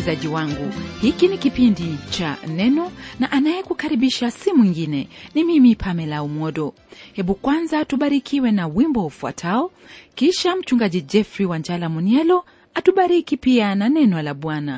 msikilizaji wangu hiki ni kipindi cha neno na anayekukaribisha si mwingine ni mimi pamela umodo hebu kwanza tubarikiwe na wimbo ufuatao kisha mchungaji jeffrey wanjala munielo atubariki pia na neno la bwana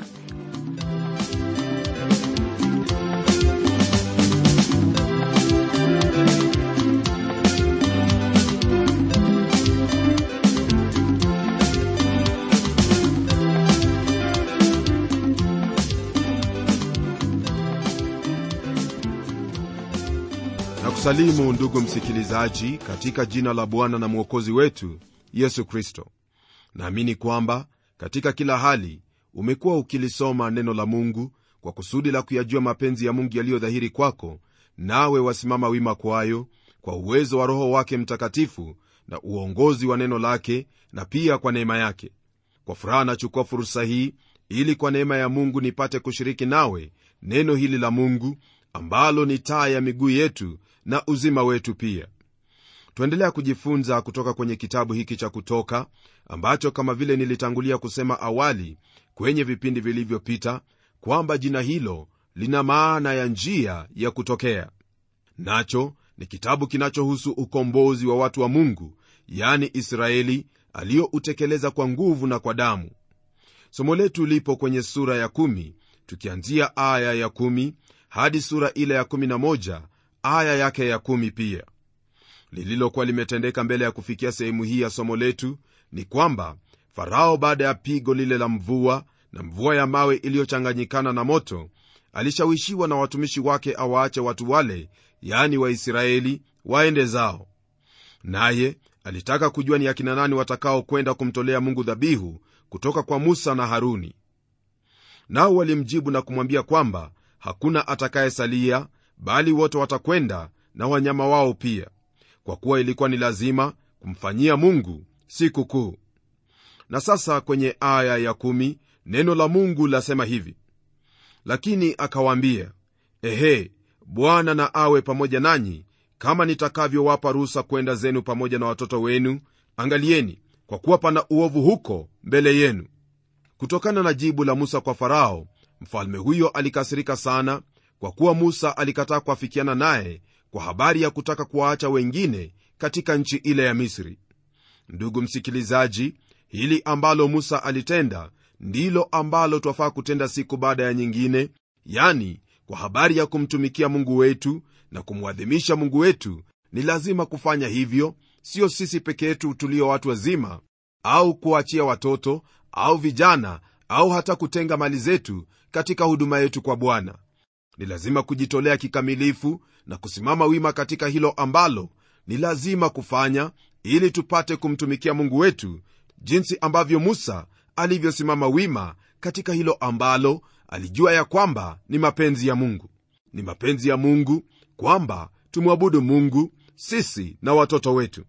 na kusalimu ndugu msikilizaji katika jina la bwana na mwokozi wetu yesu kristo naamini kwamba katika kila hali umekuwa ukilisoma neno la mungu kwa kusudi la kuyajua mapenzi ya mungu yaliyodhahiri kwako nawe wasimama wima kwayo kwa uwezo wa roho wake mtakatifu na uongozi wa neno lake na pia kwa neema yake kwa furaha nachukua fursa hii ili kwa neema ya mungu nipate kushiriki nawe neno hili la mungu ambalo ni taa ya miguu yetu na uzima wetu pia twaendelea kujifunza kutoka kwenye kitabu hiki cha kutoka ambacho kama vile nilitangulia kusema awali kwenye vipindi vilivyopita kwamba jina hilo lina maana ya njia ya kutokea nacho ni kitabu kinachohusu ukombozi wa watu wa mungu yani israeli aliyoutekeleza kwa nguvu na kwa damu somo letu lipo kwenye sura ya kumi, tukianzia aya ya kumi, hadi sura ile ya kumi na moja, aya yake ya kumi pia lililokuwa limetendeka mbele ya kufikia sehemu hii ya somo letu ni kwamba farao baada ya pigo lile la mvua na mvua ya mawe iliyochanganyikana na moto alishawishiwa na watumishi wake awaache watu wale yaani waisraeli waende zao naye alitaka kujua ni akina nani watakaokwenda kumtolea mungu dhabihu kutoka kwa musa na haruni nao walimjibu na kumwambia kwamba hakuna atakayesalia bali wote watakwenda na wanyama wao pia kwa kuwa ilikuwa ni lazima kumfanyia mungu siku kuu na sasa kwenye aya ya kumi, neno la mungu lasema hivi lakini akawaambia ehe bwana na awe pamoja nanyi kama nitakavyowapa ruhusa kwenda zenu pamoja na watoto wenu angalieni kwa kuwa pana uovu huko mbele yenu kutokana na jibu la musa kwa farao mfalme huyo alikasirika sana kwa kuwa musa alikataa kuafikiana naye kwa habari ya kutaka kuwaacha wengine katika nchi ile ya misri ndugu msikilizaji hili ambalo musa alitenda ndilo ambalo twafaa kutenda siku baada ya nyingine yani kwa habari ya kumtumikia mungu wetu na kumwadhimisha mungu wetu ni lazima kufanya hivyo sio sisi peke yetu tulio watu wazima au kuachia watoto au vijana au hata kutenga mali zetu katika huduma yetu kwa bwana ni lazima kujitolea kikamilifu na kusimama wima katika hilo ambalo ni lazima kufanya ili tupate kumtumikia mungu wetu jinsi ambavyo musa alivyosimama wima katika hilo ambalo alijua ya kwamba ni mapenzi ya mungu ni mapenzi ya mungu kwamba tumwabudu mungu sisi na watoto wetu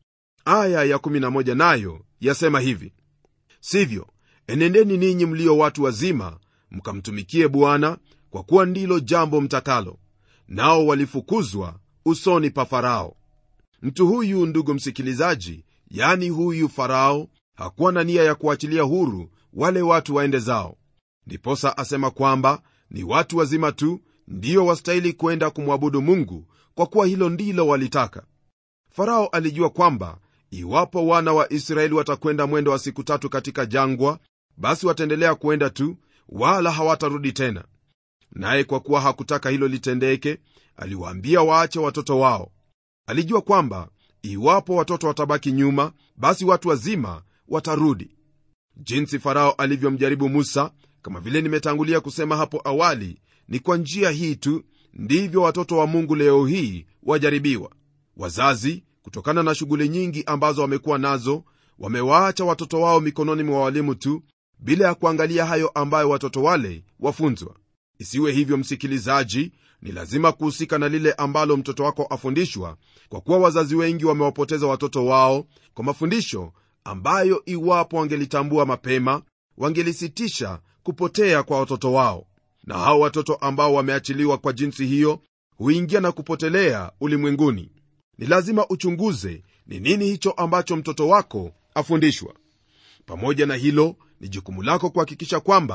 aya ya 11 nayo yasema hivi sivyo enendeni ninyi mlio watu wazima mkamtumikie bwana kwa kuwa ndilo jambo mtakalo nao walifukuzwa usoni pa farao mtu huyu ndugu msikilizaji yani huyu farao hakuwa na nia ya kuachilia huru wale watu waende zao ndiposa asema kwamba ni watu wazima tu ndiyo wastahili kwenda kumwabudu mungu kwa kuwa hilo ndilo walitaka farao alijua kwamba iwapo wana wa israeli watakwenda mwendo wa siku tatu katika jangwa basi wataendelea kwenda tu wala hawatarudi tena naye kwa kuwa hakutaka hilo litendeke aliwaambia waache watoto wao alijua kwamba iwapo watoto watabaki nyuma basi watu wazima watarudi jinsi farao alivyomjaribu musa kama vile nimetangulia kusema hapo awali ni kwa njia hii tu ndivyo watoto wa mungu leo hii wajaribiwa wazazi kutokana na shughuli nyingi ambazo wamekuwa nazo wamewaacha watoto wao mikononi mwa walimu tu bila ya kuangalia hayo ambayo watoto wale wafunzwa isiwe hivyo msikilizaji ni lazima kuhusika na lile ambalo mtoto wako afundishwa kwa kuwa wazazi wengi wamewapoteza watoto wao kwa mafundisho ambayo iwapo wangelitambua mapema wangelisitisha kupotea kwa watoto wao na hao watoto ambao wameachiliwa kwa jinsi hiyo huingia na kupotelea ulimwenguni ni lazima uchunguze ni nini hicho ambacho mtoto wako afundishwa pamoja na hilo ni jukumu lako kuhakikisha kwamba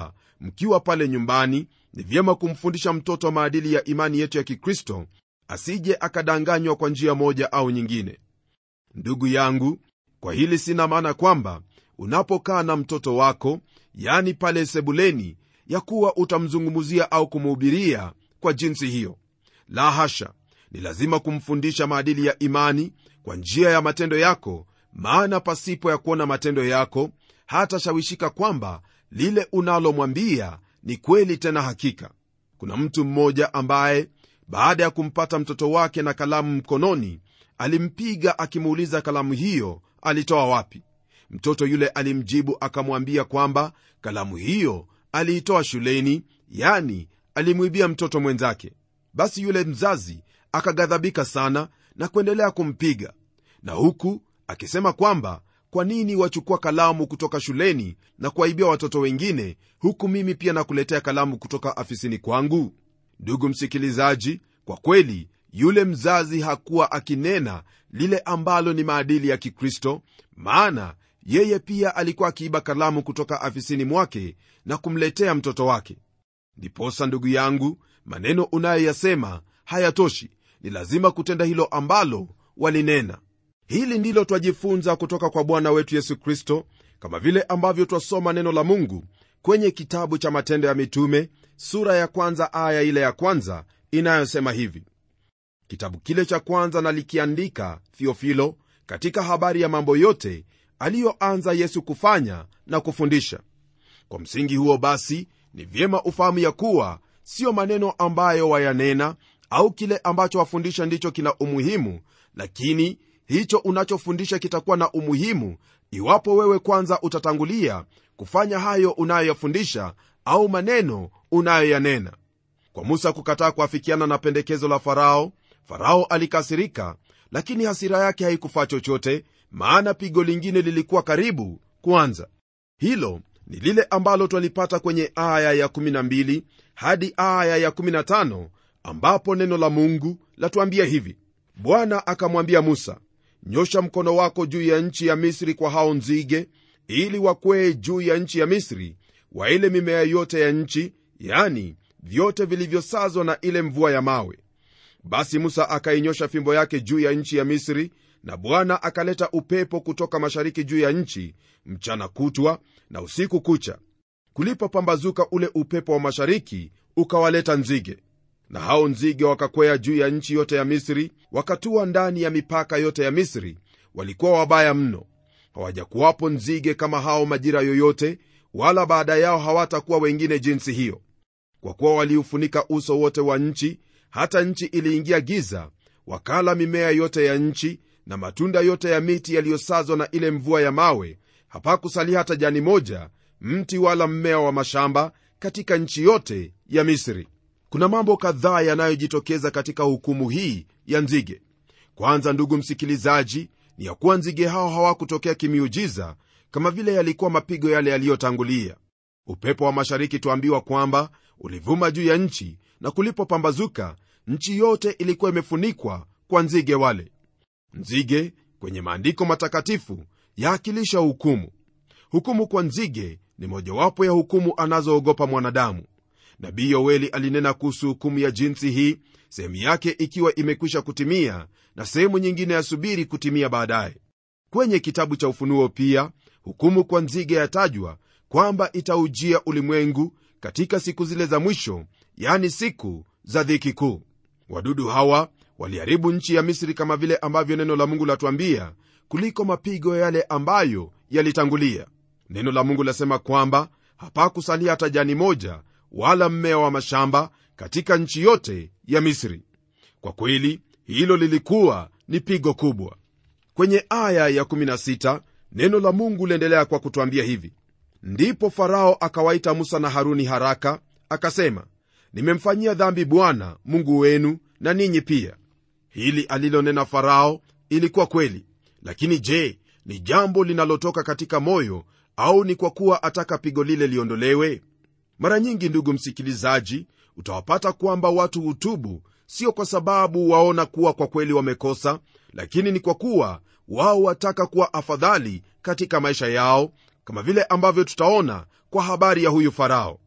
mkiwa pale nyumbani ni vyema kumfundisha mtoto maadili ya imani yetu ya kikristo asije akadanganywa kwa njia moja au nyingine ndugu yangu kwa hili sina maana kwamba unapokaa na mtoto wako yani pale sebuleni ya kuwa utamzungumzia au kumuhubiria kwa jinsi hiyo la hasha ni lazima kumfundisha maadili ya imani kwa njia ya matendo yako maana pasipo ya kuona matendo yako hatashawishika kwamba lile unalomwambia ni kweli tena hakika kuna mtu mmoja ambaye baada ya kumpata mtoto wake na kalamu mkononi alimpiga akimuuliza kalamu hiyo alitoa wapi mtoto yule alimjibu akamwambia kwamba kalamu hiyo aliitoa shuleni yani alimwibia mtoto mwenzake basi yule mzazi akaghadhabika sana na kuendelea kumpiga na huku akisema kwamba kwa nini wachukua kalamu kutoka shuleni na kuwaibia watoto wengine huku mimi pia nakuletea kalamu kutoka afisini kwangu ndugu msikilizaji kwa kweli yule mzazi hakuwa akinena lile ambalo ni maadili ya kikristo maana yeye pia alikuwa akiiba kalamu kutoka afisini mwake na kumletea mtoto wake ndiposa ndugu yangu maneno unayoyasema hayatoshi ni lazima kutenda hilo ambalo walinena hili ndilo twajifunza kutoka kwa bwana wetu yesu kristo kama vile ambavyo twasoma neno la mungu kwenye kitabu cha matendo ya mitume sura ya kwanza aya ile ya kwanza inayosema hivi kitabu kile cha kwanza nalikiandika thiofilo katika habari ya mambo yote aliyoanza yesu kufanya na kufundisha kwa msingi huo basi ni vyema ufahamu ya kuwa siyo maneno ambayo wayanena au kile ambacho wafundisha ndicho kina umuhimu lakini hicho unachofundisha kitakuwa na umuhimu iwapo wewe kwanza utatangulia kufanya hayo unayoyafundisha au maneno unayoyanena kwa musa kukataa kuafikiana na pendekezo la farao farao alikasirika lakini hasira yake haikufaa chochote maana pigo lingine lilikuwa karibu kwanza hilo ni lile ambalo twalipata kwenye aya ya12 hadi aya ya15 ambapo neno la mungu latuambia hivi bwana akamwambia musa nyosha mkono wako juu ya nchi ya misri kwa hao nzige ili wakwee juu ya nchi ya misri wa ile mimea yote ya nchi yani vyote vilivyosazwa na ile mvua ya mawe basi musa akainyosha fimbo yake juu ya nchi ya misri na bwana akaleta upepo kutoka mashariki juu ya nchi mchana kutwa na usiku kucha kulipopambazuka ule upepo wa mashariki ukawaleta nzige na hao nzige wakakwea juu ya nchi yote ya misri wakatua ndani ya mipaka yote ya misri walikuwa wabaya mno hawajakuwapo nzige kama hao majira yoyote wala baada yao hawatakuwa wengine jinsi hiyo kwa kuwa waliufunika uso wote wa nchi hata nchi iliingia giza wakala mimea yote ya nchi na matunda yote ya miti yaliyosazwa na ile mvua ya mawe hapakusalia hata jani moja mti wala mmea wa mashamba katika nchi yote ya misri kuna mambo kadhaa yanayojitokeza katika hukumu hii ya nzige kwanza ndugu msikilizaji ni ya kuwa nzige hao hawakutokea kimiujiza kama vile yalikuwa mapigo yale yaliyotangulia upepo wa mashariki tuambiwa kwamba ulivuma juu ya nchi na kulipopambazuka nchi yote ilikuwa imefunikwa kwa nzige wale nzige kwenye maandiko matakatifu yaakilisha hukumu hukumu kwa nzige ni mojawapo ya hukumu anazoogopa mwanadamu nabii yoeli alinena kuhusu hukumu ya jinsi hii sehemu yake ikiwa imekwisha kutimia na sehemu nyingine yasubiri kutimia baadaye kwenye kitabu cha ufunuo pia hukumu kwa nzige yatajwa kwamba itaujia ulimwengu katika siku zile za mwisho yani siku za dhiki kuu wadudu hawa waliharibu nchi ya misri kama vile ambavyo neno la mungu latuambia kuliko mapigo yale ambayo yalitangulia neno la mungu lasema kwamba hapakusalia hata jani moja wala mmea wa mashamba katika nchi yote ya misri kwa kweli hilo lilikuwa ni pigo kubwa kwenye aya ya 16 neno la mungu liendelea kwa kutwambia hivi ndipo farao akawaita musa na haruni haraka akasema nimemfanyia dhambi bwana mungu wenu na ninyi pia hili alilonena farao ilikuwa kweli lakini je ni jambo linalotoka katika moyo au ni kwa kuwa ataka pigo lile liondolewe mara nyingi ndugu msikilizaji utawapata kwamba watu hutubu sio kwa sababu waona kuwa kwa kweli wamekosa lakini ni kwa kuwa wao wataka kuwa afadhali katika maisha yao kama vile ambavyo tutaona kwa habari ya huyu farao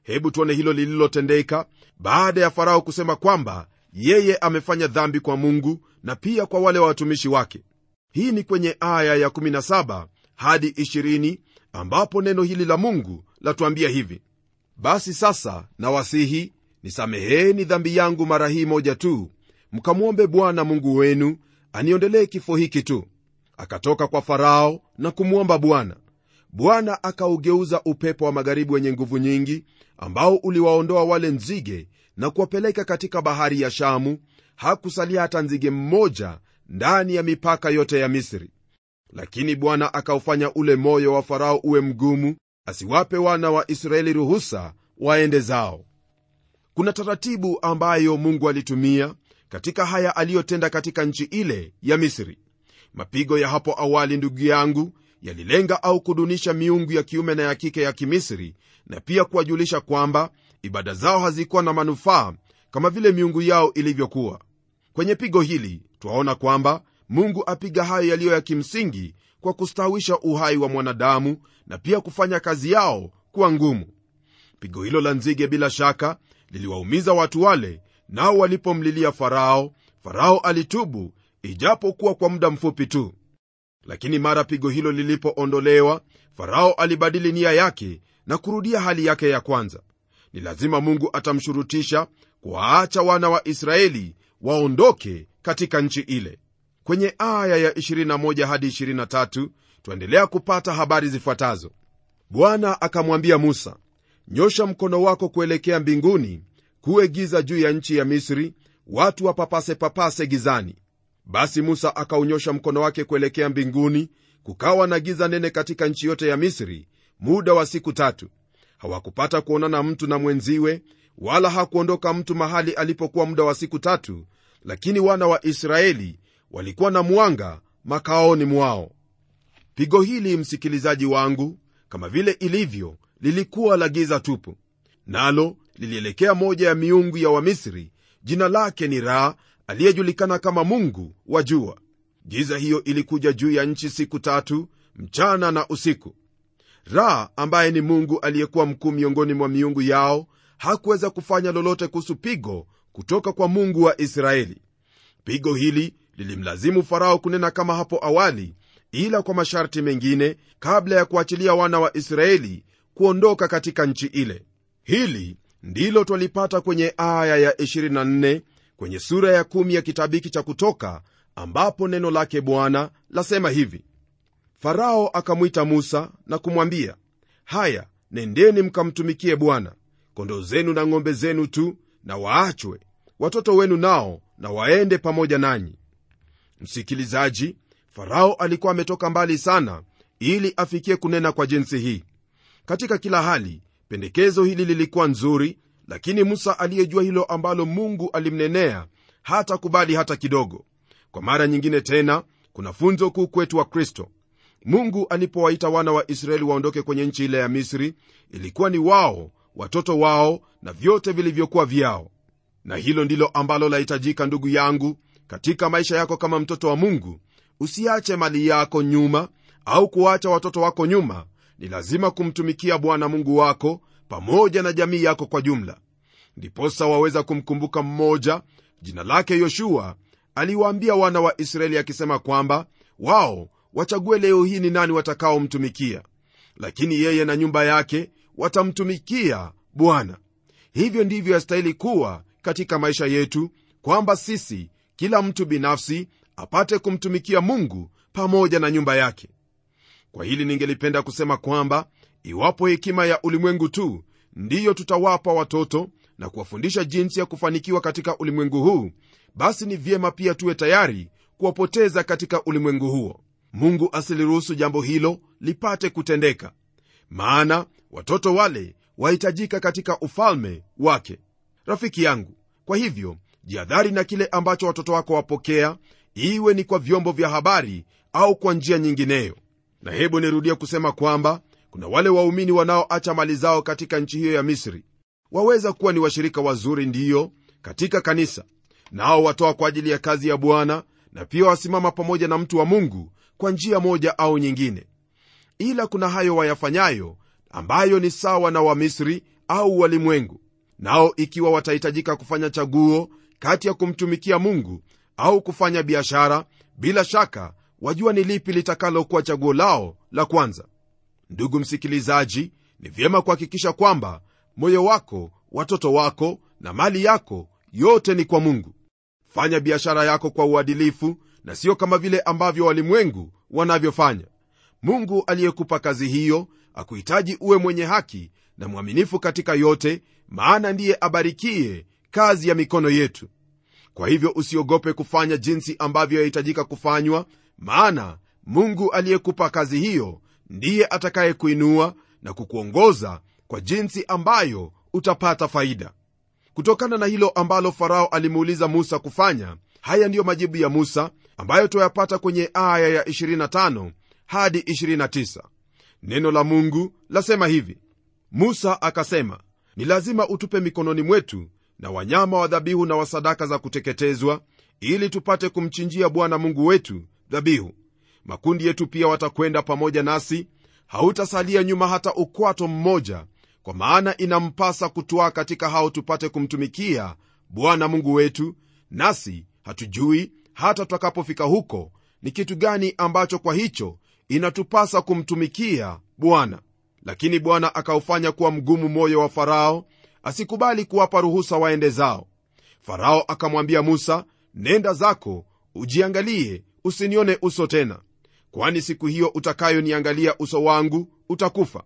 hebu tuone hilo lililotendeka baada ya farao kusema kwamba yeye amefanya dhambi kwa mungu na pia kwa wale watumishi wake hii ni kwenye aya ya 17 hadi 20 ambapo neno hili la mungu latuambia hivi basi sasa nawasihi nisameheni dhambi yangu mara hii moja tu mkamwombe bwana mungu wenu aniondelee kifo hiki tu akatoka kwa farao na kumwomba bwana bwana akaugeuza upepo wa magharibi wenye nguvu nyingi ambao uliwaondoa wale nzige na kuwapeleka katika bahari ya shamu hakusalia hata nzige mmoja ndani ya mipaka yote ya misri lakini bwana akaufanya ule moyo wa farao uwe mgumu asiwape wana wa israeli ruhusa waende zao kuna taratibu ambayo mungu alitumia katika haya aliyotenda katika nchi ile ya misri mapigo ya hapo awali ndugu yangu yalilenga au kudunisha miungu ya kiume na ya kike ya kimisri na pia kuwajulisha kwamba ibada zao hazikuwa na manufaa kama vile miungu yao ilivyokuwa kwenye pigo hili twaona kwamba mungu apiga hayo yaliyo ya kimsingi kwa kustawisha uhai wa mwanadamu na pia kufanya kazi yao kuwa ngumu pigo hilo la nzige bila shaka liliwaumiza watu wale nao walipomlilia farao farao alitubu ijapokuwa kwa muda mfupi tu lakini mara pigo hilo lilipoondolewa farao alibadili nia yake na kurudia hali yake ya kwanza ni lazima mungu atamshurutisha kuwaacha wana wa israeli waondoke katika nchi ile kwenye aya ya 21 hadi 23 twaendelea kupata habari zifuatazo bwana akamwambia musa nyosha mkono wako kuelekea mbinguni kuwe giza juu ya nchi ya misri watu wapapase papase gizani basi musa akaunyosha mkono wake kuelekea mbinguni kukawa na giza nene katika nchi yote ya misri muda wa siku tatu hawakupata kuonana mtu na mwenziwe wala hakuondoka mtu mahali alipokuwa muda wa siku tatu lakini wana wa israeli walikuwa na mwanga makaoni mwao pigo hili msikilizaji wangu kama vile ilivyo lilikuwa la giza tupu nalo lilielekea moja ya miungu ya wamisri jina lake ni raa aliyejulikana kama mungu wa jua giza hiyo ilikuja juu ya nchi siku tatu mchana na usiku ra ambaye ni mungu aliyekuwa mkuu miongoni mwa miungu yao hakuweza kufanya lolote kuhusu pigo kutoka kwa mungu wa israeli pigo hili lilimlazimu farao kunena kama hapo awali ila kwa masharti mengine kabla ya kuachilia wana wa israeli kuondoka katika nchi ile hili ndilo twalipata kwenye aya ya 24 kwenye sura ya 1 ya kitabu hiki cha kutoka ambapo neno lake bwana lasema hivi farao akamwita musa na kumwambia haya nendeni mkamtumikie bwana kondoo zenu na ng'ombe zenu tu na waachwe watoto wenu nao na waende pamoja nanyi msikilizaji farao alikuwa ametoka mbali sana ili afikie kunena kwa jinsi hii katika kila hali pendekezo hili lilikuwa nzuri lakini musa aliyejua hilo ambalo mungu alimnenea hata kubali hata kidogo kwa mara nyingine tena kuna funzo kuu kwetu wa kristo mungu alipowaita wana wa israeli waondoke kwenye nchi ile ya misri ilikuwa ni wao watoto wao na vyote vilivyokuwa vyao na hilo ndilo ambalo lahitajika ndugu yangu katika maisha yako kama mtoto wa mungu usiache mali yako nyuma au kuacha watoto wako nyuma ni lazima kumtumikia bwana mungu wako pamoja na jamii yako kwa jumla ndiposa waweza kumkumbuka mmoja jina lake yoshua aliwaambia wana wa israeli akisema kwamba wao wachague leo hii ni nani watakaomtumikia lakini yeye na nyumba yake watamtumikia bwana hivyo ndivyo yastahili kuwa katika maisha yetu kwamba sisi kila mtu binafsi apate kumtumikia mungu pamoja na nyumba yake kwa hili ningelipenda kusema kwamba iwapo hekima ya ulimwengu tu ndiyo tutawapa watoto na kuwafundisha jinsi ya kufanikiwa katika ulimwengu huu basi ni vyema pia tuwe tayari kuwapoteza katika ulimwengu huo mungu asiliruhusu jambo hilo lipate kutendeka maana watoto wale wahitajika katika ufalme wake rafiki yangu kwa hivyo jihadhari na kile ambacho watoto wako wapokea iwe ni kwa vyombo vya habari au kwa njia nyingineyo na hebu nirudie kusema kwamba kuna wale waumini wanaoacha mali zao katika nchi hiyo ya misri waweza kuwa ni washirika wazuri ndiyo katika kanisa nao watoa kwa ajili ya kazi ya bwana na pia wasimama pamoja na mtu wa mungu kwa njia moja au nyingine ila kuna hayo wayafanyayo ambayo ni sawa na wamisri au walimwengu nao ikiwa watahitajika kufanya chaguo kati ya kumtumikia mungu au kufanya biashara bila shaka wajua ni lipi litakalokuwa chaguo lao la kwanza ndugu msikilizaji ni vyema kuhakikisha kwamba moyo wako watoto wako na mali yako yote ni kwa mungu fanya biashara yako kwa uadilifu na sio kama vile ambavyo walimwengu wanavyofanya mungu aliyekupa kazi hiyo akuhitaji uwe mwenye haki na mwaminifu katika yote maana ndiye abarikie kazi ya mikono yetu kwa hivyo usiogope kufanya jinsi ambavyo yahitajika kufanywa maana mungu aliyekupa kazi hiyo ndiye atakayekuinua na kukuongoza kwa jinsi ambayo utapata faida kutokana na hilo ambalo farao alimuuliza musa kufanya haya ndiyo majibu ya musa ambayo twayapata kwenye aya ya 25 hadi 29 neno la mungu lasema hivi musa akasema ni lazima utupe mikononi mwetu na wanyama wa dhabihu na wa sadaka za kuteketezwa ili tupate kumchinjia bwana mungu wetu dhabihu makundi yetu pia watakwenda pamoja nasi hautasalia nyuma hata ukwato mmoja kwa maana inampasa kutwaa katika hao tupate kumtumikia bwana mungu wetu nasi hatujui hata tutakapofika huko ni kitu gani ambacho kwa hicho inatupasa kumtumikia bwana lakini bwana akaufanya kuwa mgumu moyo wa farao asikubali kuwapa ruhusa waende zao farao akamwambia musa nenda zako ujiangalie usinione uso tena kwani siku hiyo utakayoniangalia uso wangu utakufa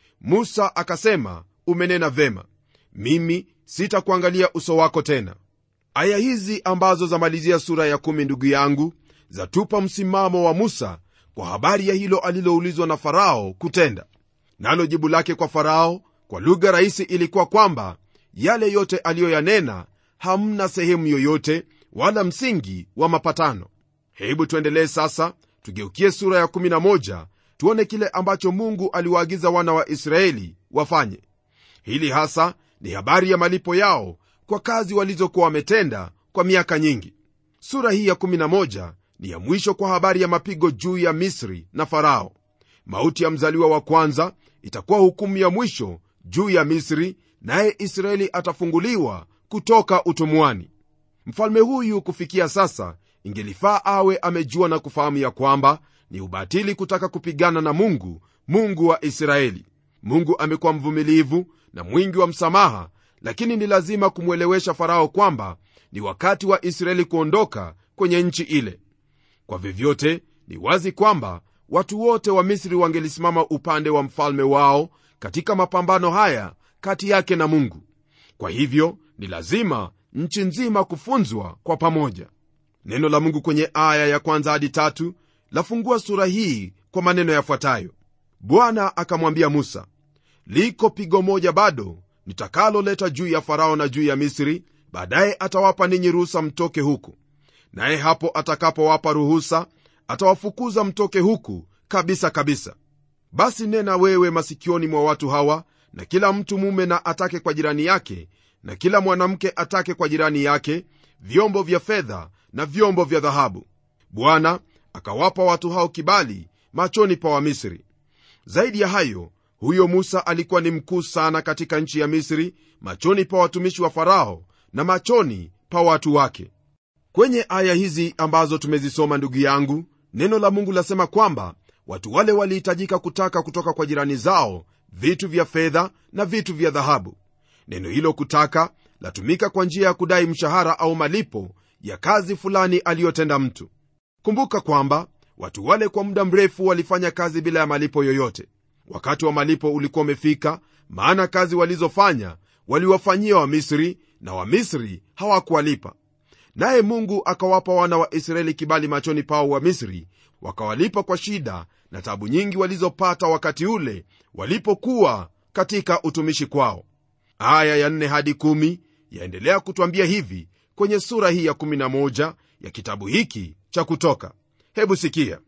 musa akasema umenena vema mimi sitakuangalia uso wako tena aya hizi ambazo zamalizia sura ya kumi ndugu yangu zatupa msimamo wa musa kwa habari ya hilo aliloulizwa na farao kutenda nalo jibu lake kwa farao kwa lugha rahisi ilikuwa kwamba yale yote aliyoyanena hamna sehemu yoyote wala msingi wa mapatano hebu tuendelee sasa tugeukie sura ya 11 tuone kile ambacho mungu aliwaagiza wana wa israeli wafanye hili hasa ni habari ya malipo yao kwa kazi walizokuwa wametenda kwa miaka nyingi sura hii ya 11 ni ya mwisho kwa habari ya mapigo juu ya misri na farao mauti ya mzaliwa wa kwanza itakuwa hukumu ya mwisho juu ya misri naye israeli atafunguliwa kutoka utumwani mfalme huyu kufikia sasa ingelifaa awe amejua na kufahamu ya kwamba ni ubatili kutaka kupigana na mungu mungu wa israeli mungu amekuwa mvumilivu na mwingi wa msamaha lakini ni lazima kumwelewesha farao kwamba ni wakati wa israeli kuondoka kwenye nchi ile kwa vyovyote ni wazi kwamba watu wote wa misri wangelisimama upande wa mfalme wao katika mapambano haya kati yake na mungu kwa hivyo ni lazima nchi nzima kufunzwa kwa pamoja neno la mungu kwenye aya ya kwanza hadi tatu lafungua sura hii kwa maneno yafuatayo bwana akamwambia musa liko pigo moja bado nitakaloleta juu ya farao na juu ya misri baadaye atawapa ninyi ruhusa mtoke huku naye hapo atakapowapa ruhusa atawafukuza mtoke huku kabisa kabisa basi nena wewe masikioni mwa watu hawa na kila mtu mume na atake kwa jirani yake na kila mwanamke atake kwa jirani yake vyombo vya fedha na vyombo vya dhahabu bwana akawapa watu hao kibali machoni pa wamisri zaidi ya hayo huyo musa alikuwa ni mkuu sana katika nchi ya misri machoni pa watumishi wa farao na machoni pa watu wake kwenye aya hizi ambazo tumezisoma ndugu yangu neno la mungu lasema kwamba watu wale walihitajika kutaka kutoka kwa jirani zao vitu vya fedha na vitu vya dhahabu neno hilo kutaka latumika kwa njia ya kudai mshahara au malipo ya kazi fulani aliyotenda mtu kumbuka kwamba watu wale kwa muda mrefu walifanya kazi bila ya malipo yoyote wakati wa malipo ulikuwa umefika maana kazi walizofanya waliwafanyia wamisri na wamisri hawakuwalipa naye mungu akawapa wana wa israeli kibali machoni pao wa misri wakawalipa kwa shida na tabu nyingi walizopata wakati ule walipokuwa katika utumishi kwao aya ya 4 hadi 1 yaendelea kutwambia hivi kwenye sura hii ya 11 ya kitabu hiki cha kutoka hebu sikia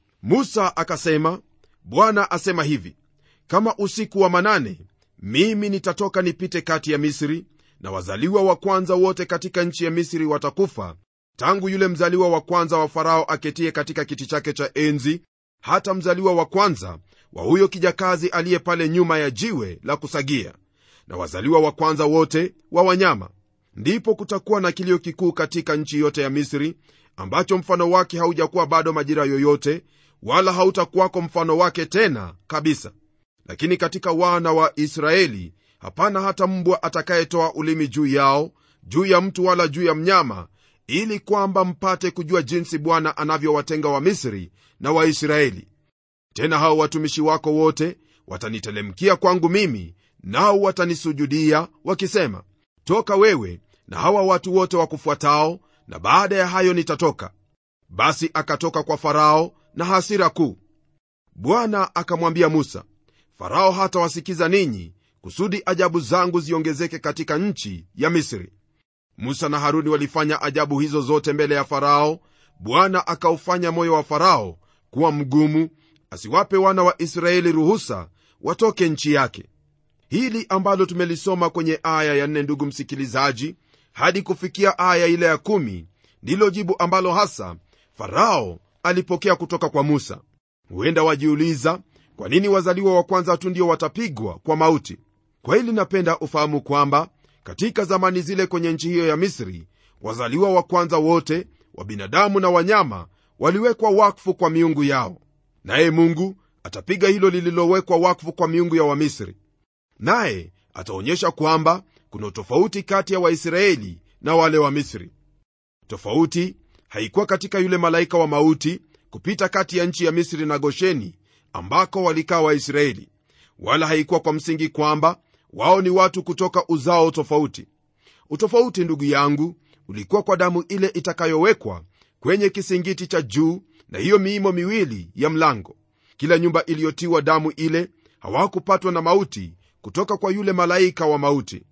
musa akasema bwana asema hivi kama usiku wa manane mimi nitatoka nipite kati ya misri na wazaliwa wa kwanza wote katika nchi ya misri watakufa tangu yule mzaliwa wa kwanza wa farao aketie katika kiti chake cha enzi hata mzaliwa wa kwanza wa huyo kijakazi aliye pale nyuma ya jiwe la kusagia na wazaliwa wa kwanza wote wa wanyama ndipo kutakuwa na kilio kikuu katika nchi yote ya misri ambacho mfano wake haujakuwa bado majira yoyote wala hautakuwako mfano wake tena kabisa lakini katika wana wa israeli hapana hata mbwa atakayetoa ulimi juu yao juu ya mtu wala juu ya mnyama ili kwamba mpate kujua jinsi bwana anavyowatenga wamisri na waisraeli tena hao watumishi wako wote watanitelemkia kwangu mimi nao watanisujudia wakisema toka wewe na hawa watu wote wakufuatao na baada ya hayo nitatoka basi akatoka kwa farao na hasira kuu bwana akamwambia musa farao hatawasikiza ninyi kusudi ajabu zangu ziongezeke katika nchi ya misri musa na haruni walifanya ajabu hizo zote mbele ya farao bwana akaufanya moyo wa farao kuwa mgumu asiwape wana wa israeli ruhusa watoke nchi yake hili ambalo tumelisoma kwenye aya ya nne ndugu msikilizaji hadi kufikia aya ile ya kumi ndilo jibu ambalo hasa farao alipokea kutoka kwa musa huenda wajiuliza kwa nini wazaliwa wa kwanza tu ndio watapigwa kwa mauti kwa hili napenda ufahamu kwamba katika zamani zile kwenye nchi hiyo ya misri wazaliwa wa kwanza wote wa binadamu na wanyama waliwekwa wakfu kwa miungu yao naye mungu atapiga hilo lililowekwa wakfu kwa miungu ya wamisri naye ataonyesha kwamba kuna utofauti kati ya waisraeli na wale wa misri tofauti haikuwa katika yule malaika wa mauti kupita kati ya nchi ya misri na gosheni ambako walikaa waisraeli wala haikuwa kwa msingi kwamba wao ni watu kutoka uzao tofauti utofauti ndugu yangu ulikuwa kwa damu ile itakayowekwa kwenye kisingiti cha juu na hiyo miimo miwili ya mlango kila nyumba iliyotiwa damu ile hawakupatwa na mauti kutoka kwa yule malaika wa mauti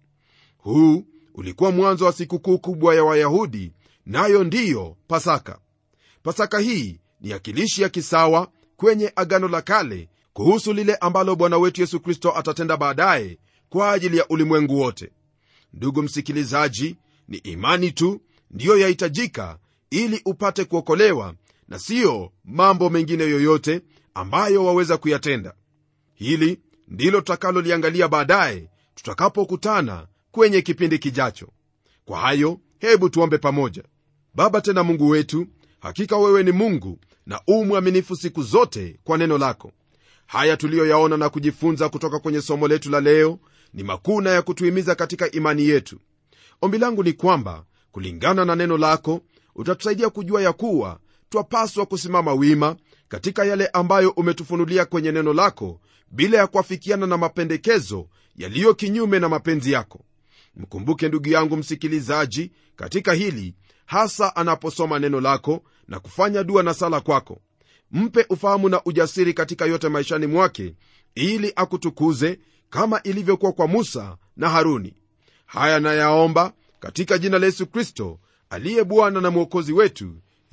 huu ulikuwa mwanzo wa sikukuu kubwa ya wayahudi nayo ndiyo pasaka pasaka hii ni akilishi ya kisawa kwenye agano la kale kuhusu lile ambalo bwana wetu yesu kristo atatenda baadaye kwa ajili ya ulimwengu wote ndugu msikilizaji ni imani tu ndiyo yahitajika ili upate kuokolewa na siyo mambo mengine yoyote ambayo waweza kuyatenda hili ndilo tutakaloliangalia baadaye tutakapokutana kwenye kipindi kijacho kwa hayo hebu tuombe pamoja baba tena mungu wetu hakika wewe ni mungu na u mwaminifu siku zote kwa neno lako haya tuliyoyaona na kujifunza kutoka kwenye somo letu la leo ni makuu na ya kutuhimiza katika imani yetu ombi langu ni kwamba kulingana na neno lako utatusaidia kujua ya kuwa twapaswa kusimama wima katika yale ambayo umetufunulia kwenye neno lako bila ya kuafikiana na mapendekezo yaliyo kinyume na mapenzi yako mkumbuke ndugu yangu msikilizaji katika hili hasa anaposoma neno lako na kufanya dua na sala kwako mpe ufahamu na ujasiri katika yote maishani mwake ili akutukuze kama ilivyokuwa kwa musa na haruni haya nayaomba katika jina la yesu kristo aliye bwana na mwokozi wetu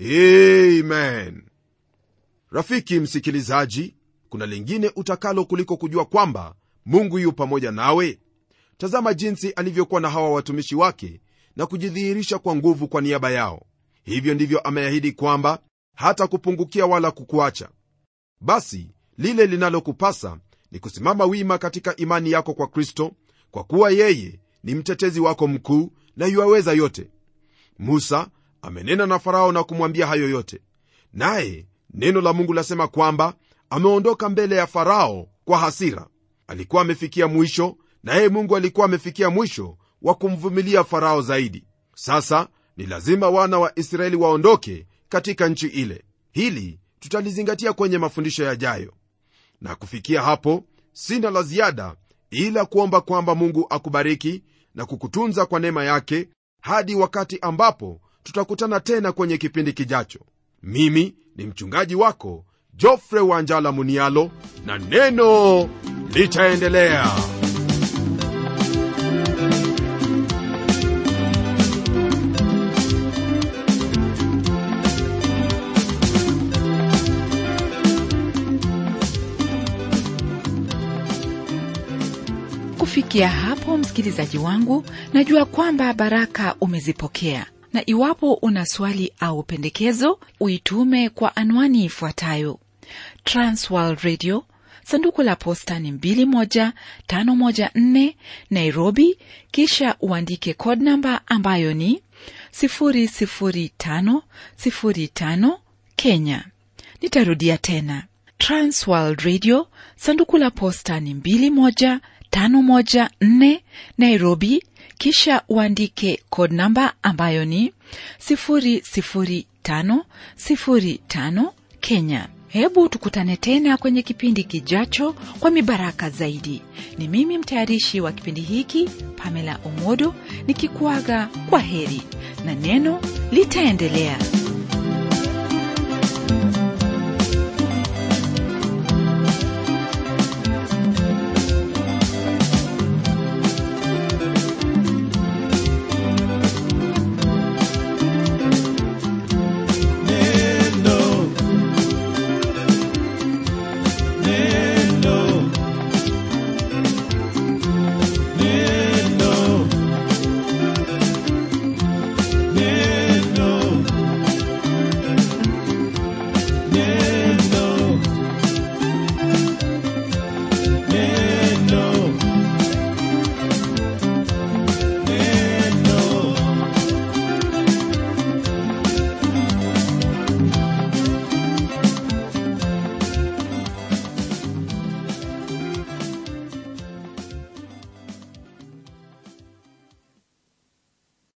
amen rafiki msikilizaji kuna lingine utakalo kuliko kujua kwamba mungu yu pamoja nawe tazama jinsi alivyokuwa na hawa watumishi wake na kujidhihirisha kwa nguvu kwa niaba yao hivyo ndivyo ameahidi kwamba hata kupungukia wala kukuacha basi lile linalokupasa ni kusimama wima katika imani yako kwa kristo kwa kuwa yeye ni mtetezi wako mkuu na yuaweza yote musa amenena na farao na kumwambia hayo yote naye neno la mungu lasema kwamba ameondoka mbele ya farao kwa hasira alikuwa amefikia mwisho naye mungu alikuwa amefikia mwisho wa kumvumilia farao zaidi sasa ni lazima wana wa israeli waondoke katika nchi ile hili tutalizingatia kwenye mafundisho yajayo na kufikia hapo sina la ziada ila kuomba kwamba mungu akubariki na kukutunza kwa neema yake hadi wakati ambapo tutakutana tena kwenye kipindi kijacho mimi ni mchungaji wako jofre wanjala munialo na neno litaendelea kufikia hapo msikilizaji wangu najua kwamba baraka umezipokea na iwapo una swali au pendekezo uitume kwa anwani ifuatayo transworld radio sanduku la posta ni 21514 nairobi kisha uandike code namba ambayo ni 00505 kenya nitarudia tena transworld radio sanduku la posta ni 21514 nairobi kisha uandike code namba ambayo ni 00505 kenya hebu tukutane tena kwenye kipindi kijacho kwa mibaraka zaidi ni mimi mtayarishi wa kipindi hiki pamela omodo nikikuaga kwa heri na neno litaendelea